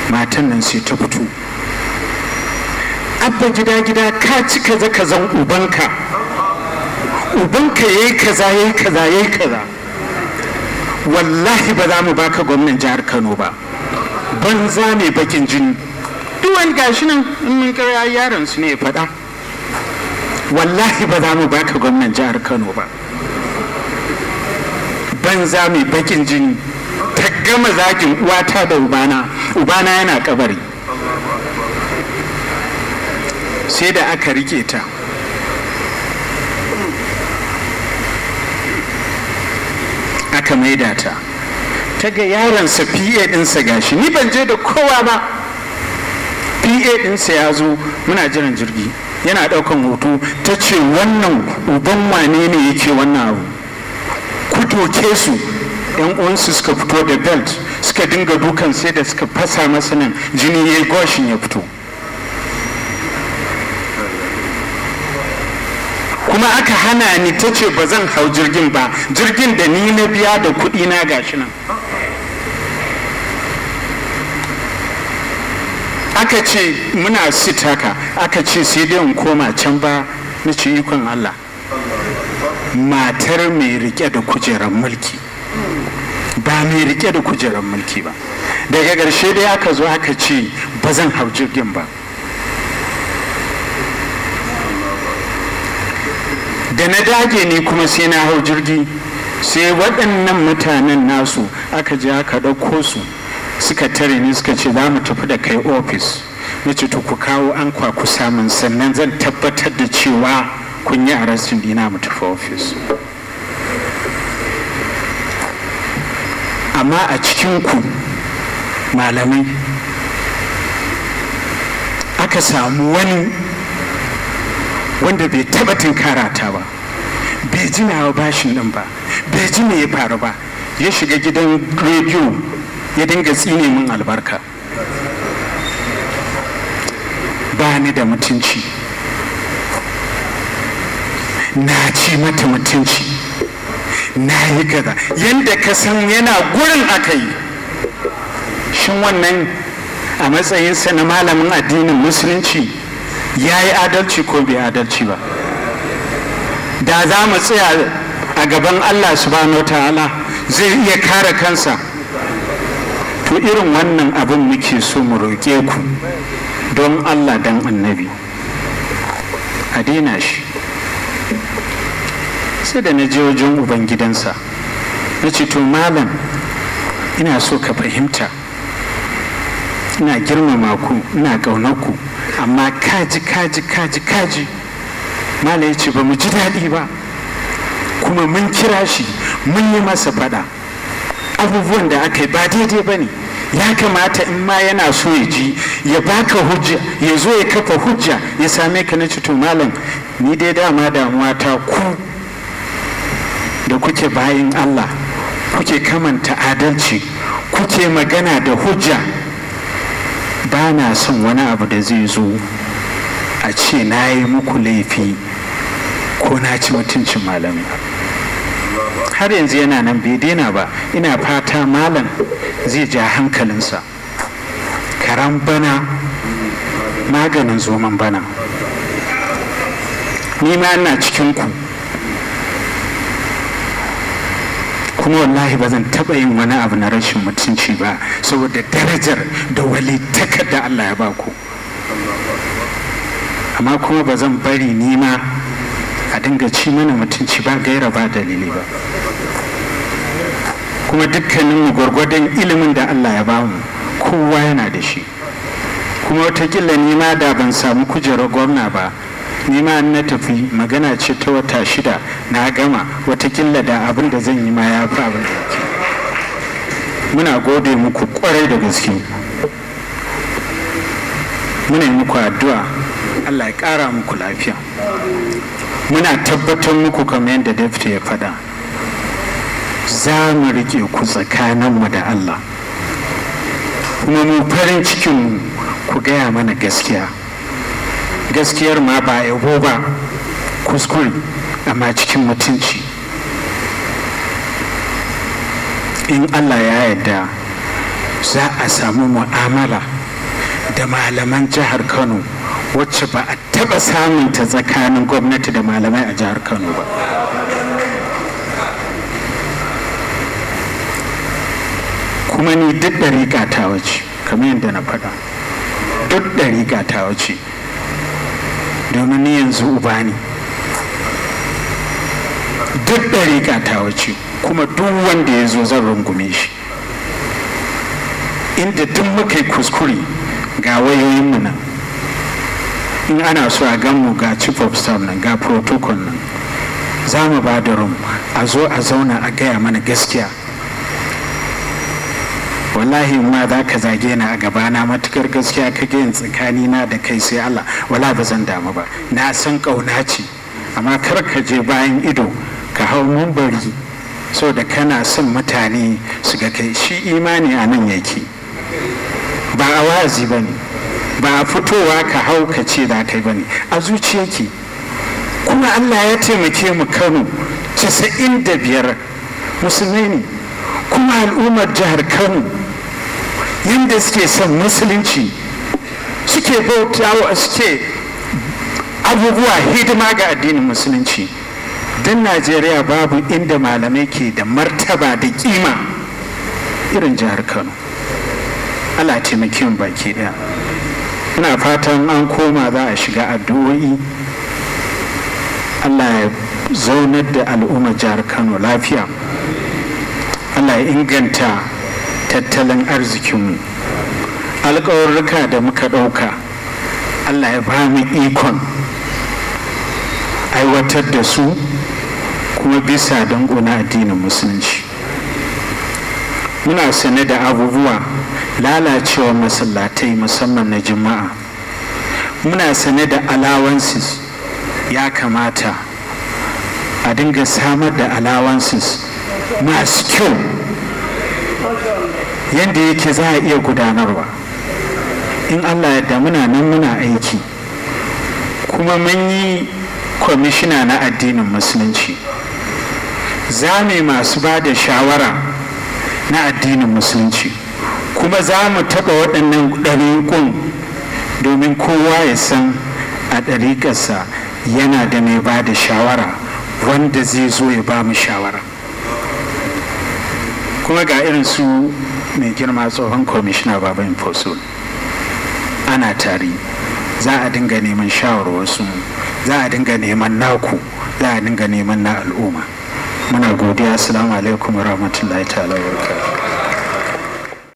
matan nan sai ta fito abba gida gida ka ci kaza kazan ubanka ubanka yayi kaza yayi kaza yayi kaza wallahi ba za mu baka gwamnan jihar kano ba banza ne bakin jini duk wani gashi nan in mun kira yaron su ne ya faɗa wallahi ba za mu baka gwamnan jihar kano ba banza mai bakin jini ta gama zagin uwata da ubana ubana yana kabari sai da aka rike ta aka maida ta ta ga yaronsa pa ɗinsa gashi ni ban je da kowa ba pa ɗinsa ya zo muna jiran jirgi yana ɗaukan hoto ta ce wannan uban wane ne yake wannan abu ku doke su yan uwansu suka fito da belt suka dinga dukan sai da suka fasa masa nan jini ya goshin ya fito kuma aka hana ni ta ce ba zan hau jirgin ba jirgin da ni na biya da kuɗi na gashi nan aka ce muna sit haka aka ce sai dai in koma can ba na ce ikon Allah matar mai rike da kujerar mulki ba mai rike da kujerar mulki ba daga ƙarshe dai aka zo aka ce ba zan hau jirgin ba da na dage ne kuma sai na hau jirgi sai waɗannan mutanen nasu aka je aka ɗauko su suka tare ni suka ce za mu tafi da kai ofis na ce to ku kawo an kwaku samun sannan zan tabbatar da cewa kun yi arrestin dina mu tafi ofis amma a cikinku malamai aka samu wani wanda bai taba tunkarata ba bai ji nawa bashin din ba bai ji me ya faru ba ya shiga gidan rediyo ya dinga tsine min albarka ba ni da mutunci na ci mata mutunci na yi kaza yadda ka san yana gurin aka yi shin wannan a matsayinsa na malamin addinin musulunci ya yi adalci ko bai adalci ba da za mu tsaya a gaban allah subhanahu ta'ala zai iya kare kansa to irin wannan abin muke so mu roƙe ku don allah don annabi a daina shi sai da na je wajen ubangidansa na ce to malam ina so ka fahimta ina girmama ku ina ƙaunar ku amma kaji kaji kaji kaji mala ya ce ba mu ji daɗi ba kuma mun kira shi mun yi masa faɗa abubuwan da aka yi ba daidai ba ne ya kamata in ma yana so ya ji ya baka hujja ya zo ya kafa hujja ya same ka na to malam ni dai dama damuwa ta ku da kuke bayin allah kuke kamanta adalci kuke magana da hujja ba na son wani abu da zai zo a ce na yi muku laifi ko na ci mutuncin malami har yanzu yana nan bai daina ba ina fata malam zai ja hankalinsa karan bana maganin zoman bana ni ma ina cikinku kuma wallahi ba zan taɓa yin wani abu na rashin mutunci ba saboda darajar da walitakar da Allah ya baku amma kuma ba zan bari nima a dinga ci mana mutunci ba gaira ba dalili ba kuma dukkaninmu gwargwadon ilimin da Allah ya bamu kowa yana da shi kuma watakila nima da ban samu kujerar gwamna ba nima na tafi magana ce ta wata shida na gama watakila da abin da zan yi ma ya fi abin da yake muna gode muku kwarai da gaske muna yi muku addu'a allah ya ƙara muku lafiya muna tabbatar muku kamar yadda dafta ya faɗa za mu riƙe ku tsakaninmu da allah kuma mu farin cikin ku gaya mana gaskiya gaskiyar ma ba yabo ba kuskure amma cikin mutunci in allah ya yarda za a samu mu'amala da malaman jihar kano wacce ba a taba samun ta tsakanin gwamnati da malamai a jihar kano ba kuma ni duk ɗariƙa ta wace kamar yadda na faɗa duk ɗariƙa ta wace domin ni yanzu uba ne duk ɗariƙa ta wace kuma duk wanda ya zo zan rungume shi inda duk muka yi kuskure ga wayoyinmu nan in ana so a ganmu ga chief of staff nan ga protocol nan za mu ba da rum a zo a zauna a gaya mana gaskiya wallahi ma za ka zage ni a gabana matukar gaskiya ka yin tsakani na da kai sai Allah wala ba zan damu ba na san kauna ce amma kar ka je bayan ido ka hau mumbari so da kana son mutane su ga kai shi imani a nan yake ba a wazi ba ne ba a fitowa ka hau ka ce za kai ba ne a zuciyarki kuma Allah ya taimake mu Kano 95 musulmai ne kuma al'ummar jihar Kano yadda suke son musulunci suke bautawa suke abubuwa hidima ga addinin musulunci don najeriya babu inda malamai ke da martaba da kima irin jihar kano ala taimakin baki daya ina fatan an koma za a shiga addu'o'i allah ya zaunar da al'ummar jihar kano lafiya allah ya inganta tattalin arzikinmu alkawarruka da muka ɗauka allah ya ba mu ikon aiwatar da su kuma bisa dangona addinin musulunci muna sane da abubuwa lalacewa masallatai musamman na juma'a muna sane da allowances ya kamata a dinga samar da allowances masu kyau yadda yake za a iya gudanarwa in allah yadda muna nan muna aiki kuma mun yi kwamishina na addinin musulunci za mu masu ba da shawara na addinin musulunci kuma za mu taɓa waɗannan ɗariƙun domin kowa ya san a ɗariƙarsa yana da mai ba da shawara wanda zai zo ya ba mu shawara kuma ga irin su mai girma tsohon kwamishina baba infosul ana tari za a dinga neman shawarwarsu za a dinga neman naku za a dinga neman na al'umma muna godiya assalamu alaikum wa rahmatullahi ta'ala wa barakatuh